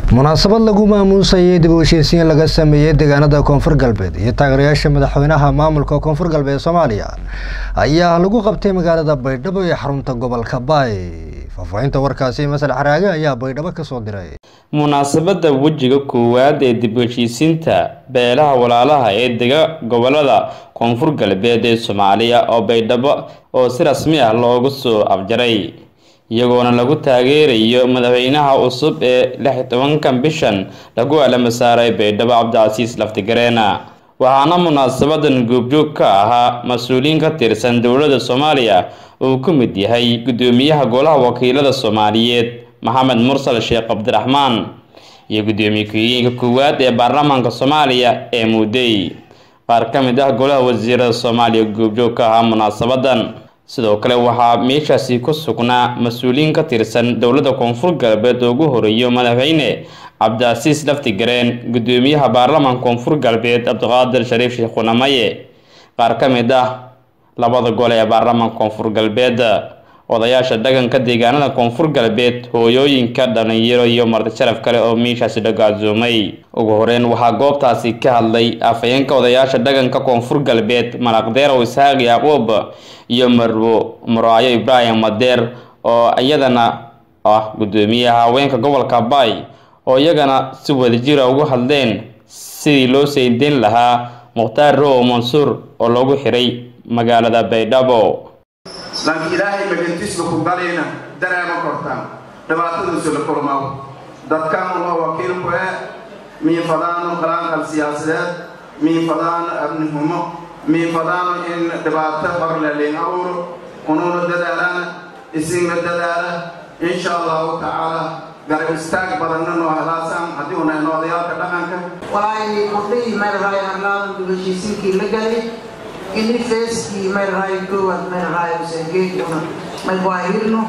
munaasabad lagu maamuusayay dib u heshiisiin laga sameeyey deegaanada koonfur galbeed iyo taageerayaasha madaxweynaha maamulka koonfur galbeed soomaaliya ayaa lagu qabtay magaalada baydhabo ee xarunta gobolka baay faahfaahinta warkaasi masal xaraage ayaa baydhabo kasoo diray munaasabada wejiga koowaad ee dib u heshiisiinta beelaha walaalaha ee dega gobolada koonfur galbeed ee soomaaliya oo baydhabo oo si rasmi ah loogu soo afjaray iyagoona lagu taageerayo madaxweynaha cusub ee lix iyo tobankan bishan lagu alama saaray baydhabo cabdicasiis laftigareena waxaana munaasabadan goobjoog ka ahaa mas-uuliyiin ka tirsan dowladda soomaaliya uu ku mid yahay guddoomiyaha golaha wakiilada soomaaliyeed maxamed mursal sheekh cabdiraxmaan iyo guddoomiye ku-xigeenka koowaad ee baarlamaanka soomaaliya ee muudey qaar ka mid ah golaha wasiirada soomaaliya goobjoog ka ahaa munaasabadan sidoo kale waxaa meeshaasi ku sugnaa mas-uuliyiin ka tirsan dowladda koonfur galbeed oo ugu horeeyo madaxweyne cabdicasiis laftigareen guddoomiyaha baarlamaanka koonfur galbeed cabdiqaadir shariif sheekh qunamaye qaar ka mid ah labada gole ee baarlamaanka koonfur galbeed odayaasha dhaqanka deegaanada koonfur galbeed hooyooyinka dhalinyaro iyo marti sharaf kale oo meeshaasi dhagaadsoomay ugu horeyn waxaa goobtaasi ka hadlay afhayeenka odayaasha dhaqanka koonfur galbeed malaqdeerow isxaaq yacquub iyo marwo muraayo ibraahim madeer oo iyadana ah guddoomiyaha haweenka gobolka baay oo iyagana si wadajira ugu hadleen sidii loo saydeyn lahaa mukhtaar row mansuur oo loogu xiray magaalada baydhabo laakiin ilaahay magantiisba ku galayna dareema kortaan dhibaatadiisu la kulmaw dadkan waa wakiilku ee miifadaano qalaanqal siyaasadeed miifadaano abnihumo miifadaano in dhibaato horle liin abuuro unuuna dadaalaana isinla dadaala insha allahu tacaala garab istaag badanna noo helaasaan haddii una ino odayaalka dhaqanka walaahi kordhihii meelraay harlaadan dib heshiisiinkii la galay ini feeskii meelraay koowaad meelraay usengeeduna may waahirno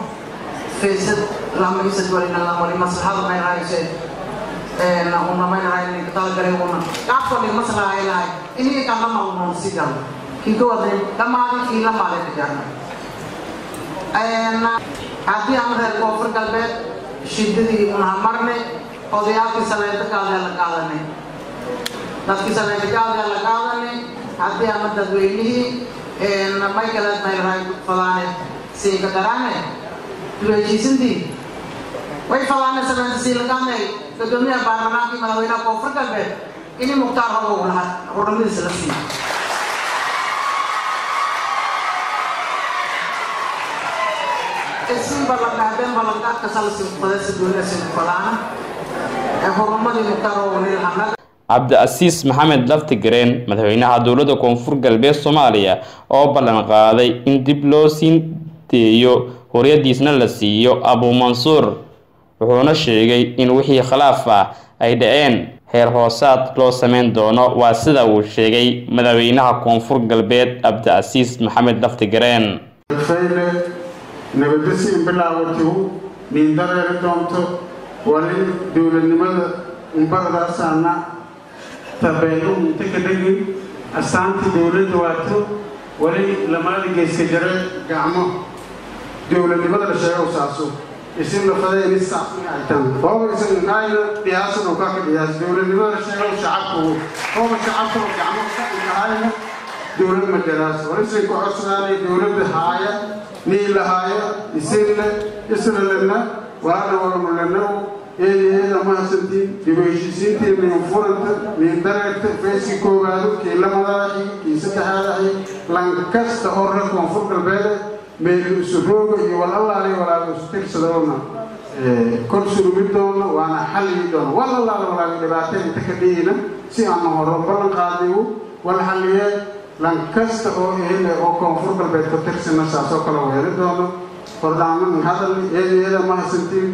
feesad lamaisad walina lamari maslaxada meelraay se una meelraay talagale una qaabkoli maslaxay lahay ini kan lamalnon sigal kii koowaad dhammaadin kii lamaade kajarna haddii aan reer koonfur galbeed shidadii unaha marnay odayaalkii sabeenta kaadee la qaadanay dadkii sabeenta kaadee la qaadanay haddii ama dadweynihii may kale meelraay fadaane siiga garaane duheshiisintii way fadaane sabeenta siilaqaanay gudoomiyaha baarlamaankii madaxweynaha koonfur galbeed ini mukhtaar hobow laha hurnimadiisa la siiyo isin ballanqaadeen ballanqaadka salsi qodaysa duuniyasi fadaana ee horumadii mukhtaar hobow nilhanag cabdicasiis maxamed laftigareen madaxweynaha dowladda koonfur galbeed soomaaliya oo ballan qaaday in dib loo siin deeyo horyadiisna la siiyo abuumansuur wuxuuna sheegay in wixii khilaaf ah ay dhaceen heer hoosaad loo sameyn doono waa sida uu sheegay madaxweynaha koonfur galbeed cabdicasiis maxamed laftigareen nabadasiin bilaawatihu miindareeri doonto wali dowladnimada umbaradaasana tabeelu inta ka dhegin astaantii dowladda waato wali lamaada geeska jare gacmo dowladnimada la sheego saaso isin lafada ini saafin ay tan hooba isan kaayna dhiyaasan oo kaa ka dhiyaas dowladnimada la sheego shacabku hooba shacabka oo gacmo ka dhigahayna dowlad majaraas wali isin ku codsanaanay dowladda haaya nii lahaaya isinle isralena waana walmulena eedeeda mahadsantiin dib u heshiisiintii min furanta min dareerta feeskii koowaado kii lamadaadii kii saddexaadii lan kasta oo reer koonfur galbeede meeli usurooga iyo walalaali walaaga isu tirsadoona kor surumi doona waana xalligi doona walalaali walaaga dhibaateen inta ka dhigina si aanu horo ballan qaadigu wal xalliyee lan kasta oo eele oo koonfur galbeed ka tirsana saasoo kale weeri doono hordhaaman hadalni eedeeda mahadsantiin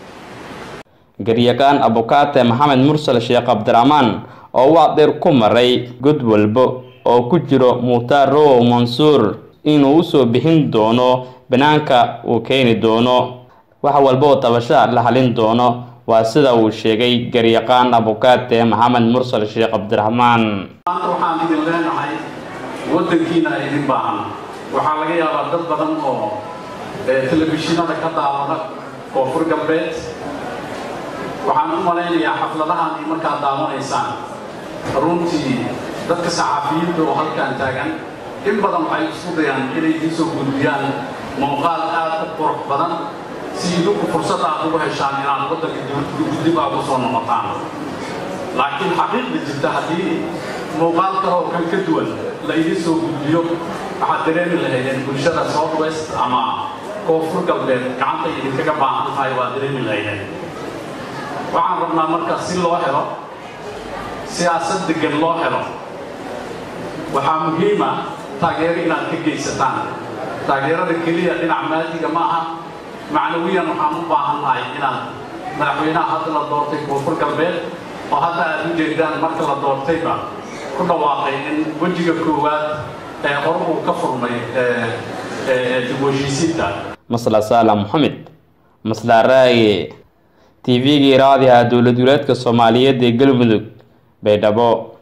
garyaqaan abukaate maxamed mursal sheekh cabdiraxmaan oo waa dheer ku maray god walbo oo ku jiro mukhtaar row mansuur inuu usoo bixin doono banaanka uu keeni doono wax walba oo tabasha la halin doono waa sida uu sheegay garyaqaan abukaate maxamed mursal sheekh cabdiraxmaan waxaan idin leenahay waddankiina idin baahan waxaa laga yaabaa dad badan oo telefishinada ka daawada koonfur galbeed waxaan u malaynayaa xafladahan iyo markaad daawanaysaan runtii dadka saxaafiyiinta oo halkan taagan in badan waxay isku dayaan inay idiin soo gudbiyaan muuqaal aad u qurux badan si idinku fursad aad ugu heshaan inaad waddanka dib aad u soo noqotaan laakiin xaqiiqda jirta haddii muuqaal kale oo kan ka duwan la idiin soo gudbiyo waxaad dareemi lahaydeen bulshada south west ama koonfur galbeed gacanta idinkaga baahan tahay waad dareemi lahaydeen waxaan rabnaa marka si loo helo siyaasad degan loo helo waxaa muhiima taageero inaad ka geysataan taageerada keliya dhinac maadiga ma aha macnawiyan waxaan u baahan nahay inaad madaxweynaha hadda la doortay koonfur galbeed oo hadda aad u jeedaan marka la doortayba ku dhawaaqay in wejiga koowaad ee hor uu ka furmay dib u heshiisiinta masla saala moxamed masla raage t v-gii raadiha dowlad goleedka soomaaliyeed ee galmudug baydhabo